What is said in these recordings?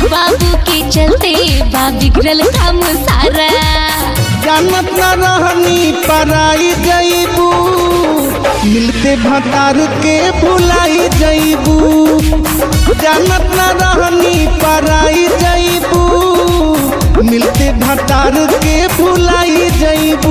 बाबू के चलते बा बिगड़ल काम सारा जानत न रहनी पराई जईबू मिलते भतार के भुलाई जईबू जानत न रहनी पराई जईबू मिलते भतार के भुलाई जईबू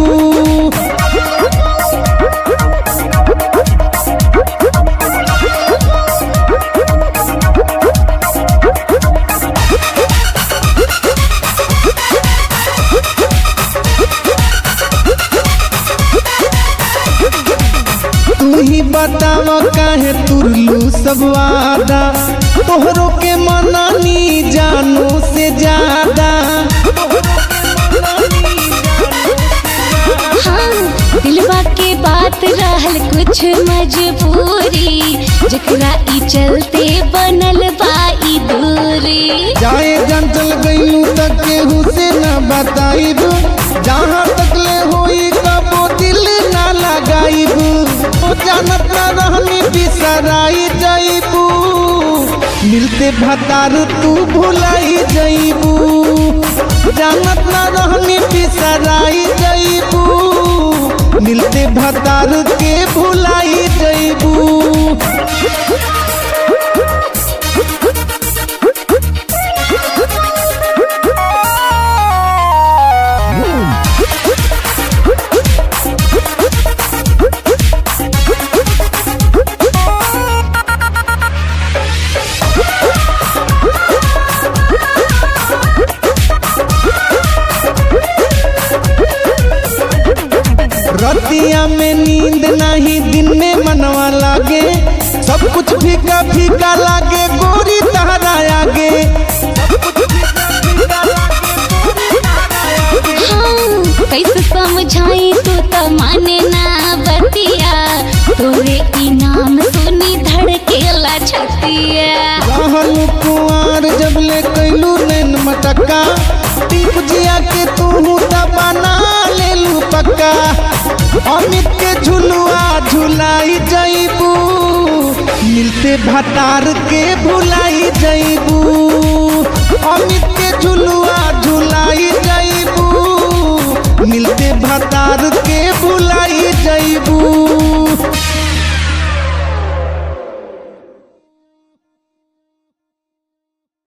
तू ही बताव काहे तुरलू सब वादा तोहरो के मनानी जानो से ज्यादा हाँ दिलवा के बात रहल कुछ मजबूरी जकरा ई चलते बनल बा ई दूरी जाए जंचल गईलू तक केहू से न बताइब जहाँ तक ले होई कबो दिल ना लगाइब ओ जानत न रहनी बिसराई जईबू मिलते भतार तू भुलाई जईबू जानत न रहनी बिसराई जईबू मिलते भतार के भुलाई जईबू रतिया में नींद नहीं दिन में मनवा लागे सब कुछ फीका फीका लागे गोरी तहरा आगे हाँ कैसे समझाई तू तो माने ना बतिया तोरे इनाम सुनी धड़केला छतिया रहल कुआर जब ले कैलू नैन मटक्का टीप जिया के तू दबाना ले लू पक्का अमित के झुलुआ झुलाई जईबू मिलते भतार के भुलाई जईबू